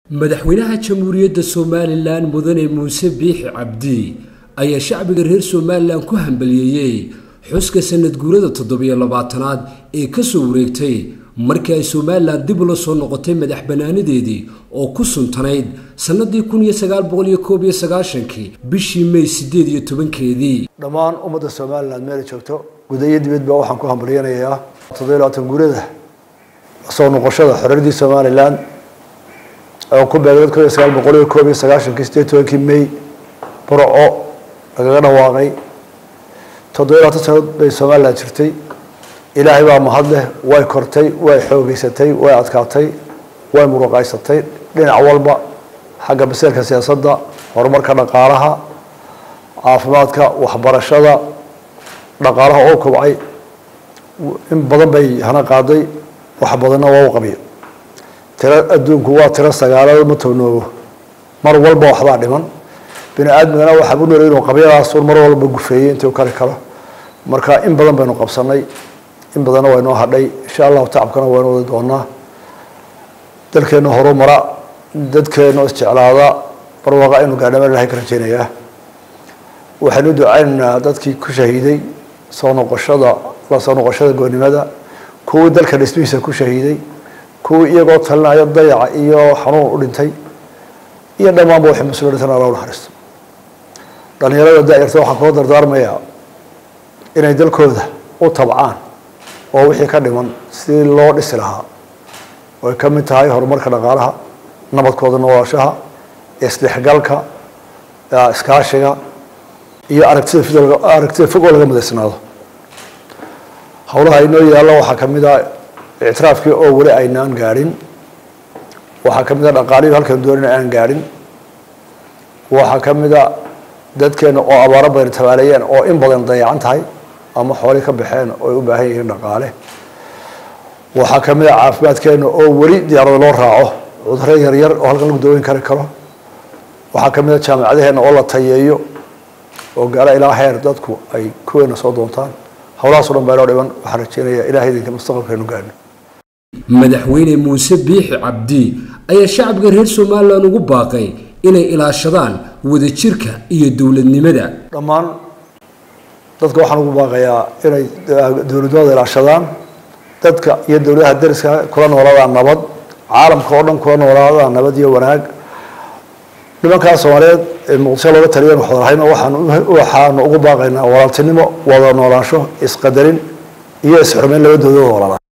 madaxweynaha jamhuuriyadda somalilan mudane muuse biixi cabdi ayaa shacbiga reer somalilan ku hambaliyeeyey xuska sanad guurada toddobiyo labaatanaad ee kasoo wareegtay markii ay somalilan dib ula soo noqotay madax bannaanadeedii oo ku suntanayd sannadii kun iyo sagaal boqol iyo koob iyo sagaashankii bishii may siddeed iyo tobankeedii dhammaan ummadda somalilan meela joogto guda iyo dibadba waxaan ku hambalyanayaa toddobiyo labaatan guurada lasoo noqoshada xorriyadii somalilan oo ku beegay kun iyo sagaal boqol iyo koob iyo sagaashankii sideed tobankii may burco lagaga dhawaaqay toddobiyo labaatan sanadood bay somalilan jirtay ilaahay baa mahad leh way kortay way xoogeysatay way adkaatay way muruqaysatay dhinac walba xagga baseelka siyaasadda horumarka dhaqaalaha caafimaadka waxbarashada dhaqaalaha oo kobcay in badan bay hana qaaday wax badanna waa u qabiyo tiro adduunku waa tiro sagaalada ma townoobo mar walba waxbaa dhiman bini aadmigana waxaa u noolay inuu qabyadaasun mar walba gufeeyey intii u kari karo marka in badan baynu qabsanay in badanna waa inoo hadhay insha allahu tacabkana waynu wadi doonaa dalkeena horumara dadkeena isjeclaada barwaaqa aynu gaadhama ilahay ka rajeynayaa waxaynu ducaynaynaa dadkii ku shahiiday soo noqoshada la soo noqoshada goonnimada kuwii dalka dhismihiisa ku shahiiday kuwii iyagoo talinaya dayaca iyo xanuun u dhintay iyo dhammaanba waxay mas-uula dhintan alla u naxariisto dhalinyarada da-yarta waxaan kula dardaarmayaa inay dalkooda u tabcaan oo wixii ka dhiman sidii loo dhisi lahaa oy ka mid tahay horumarka dhaqaalaha nabadkooda noolaashaha isdhexgalka iskaashiga iyo aragtida fid aragtida fog oo laga madaysnaado howlaha inoo yaalla waxaa ka mid a ictiraafkii oo weli aynaan gaadhin waxaa ka mid a dhaqaalihi halkan doonina aan gaadhin waxaa ka mid a dadkeena oo abaaro badan tabaaleeyeen oo in badan dayacan tahay ama xoolii ka baxeen oo ay u baahan yihiin dhaqaale waxaa ka mid a caafimaadkeena oo weli diyaarada loo raaco cuduro yaryar oo halkan lagu daweyn kari karo waxaa ka mid a jaamacadaheena oo la tayeeyo oo gaala ilaa heer dadku ay kuweena soo doontaan howlahaaso dhan baa inoo dhiban waxaan rajeynayaa ilahay idinka mustaqbalkeenu gaadhno madaxweyne muuse biixi cabdi ayaa shacbiga reer somalilan ugu baaqay inay ilaashadaan wadajirka iyo dowladnimada dhammaan dadka waxaan ugu baaqayaa inay dowladnimada ilaashadaan dadka iyo dowladaha dariska kula noolaadaan nabad caalamka oo dhan kula noolaadaan nabad iyo wanaag nimankaa soomaaliyeed ee muqdisho looga taliyan waxwadahayno waxaan waxaanu ugu baaqaynaa walaaltinimo wada noolaansho isqadarin iyo isxurmeyn labadooda walala